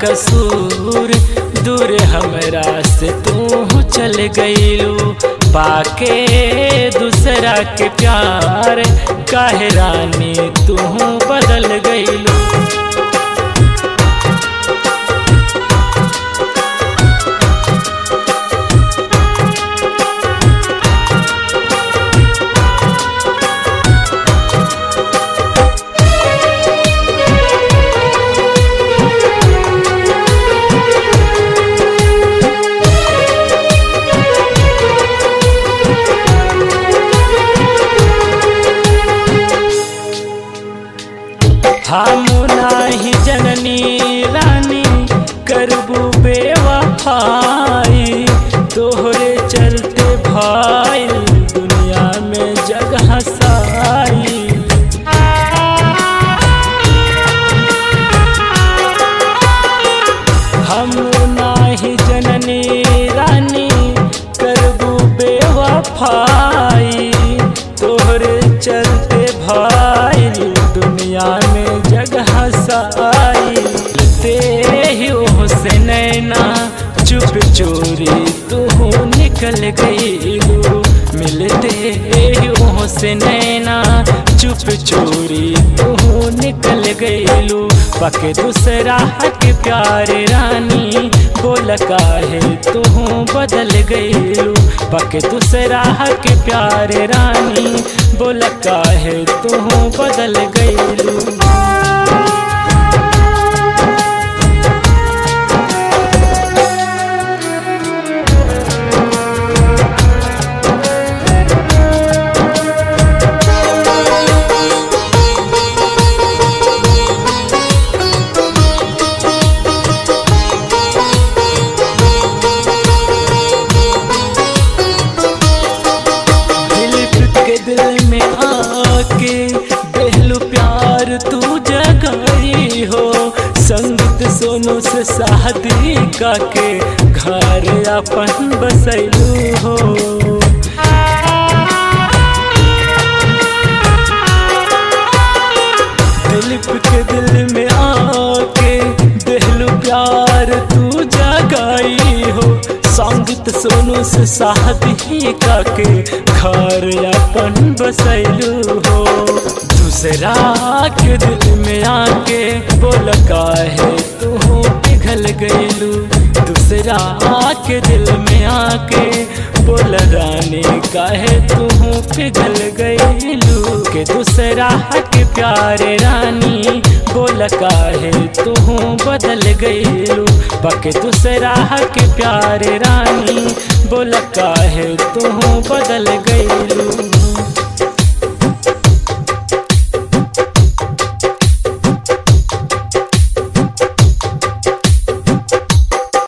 कसूर दूर हमरा से तू चल गईलू पाके दूसरा के प्यार काहे रानी तू बदल गईलू हम नाही जननी रानी करबू बेवफाई तोहरे चलते भाई दुनिया में जगह साई हम नाही जननी रानी करबू बेवफाई तोहरे चलते भाई दुनिया में जगह साई ते ही ओह से नैना चुप चोरी तू निकल गईलू मिलते ही ओह से नैना चुप चोरी तू निकल गईलू पके दूसरा के प्यारे रानी बोल काहे तू बदल गईलू पके दूसरा के प्यारे रानी बोल काहे तू बदल गईलू दिल के दिल में आके पहलू प्यार तू जगाई हो संगीत सोनू से शादी का के घर अपन बसैलू हो दिलीप के दिल में आके दिलू प्यार तू जगाई हो संगीत सोनू से शादी का के घर अपन बसैलू हो दूसरा के दिल में आके बोल काहे तू पिघल गईलू दूसरा के दिल में आके बोल रानी काहे तू पिघल गईलू के दूसरा के प्यारे रानी बोल काहे तू बदल गईलू बके दूसरा के प्यारे रानी बोल काहे तू बदल गई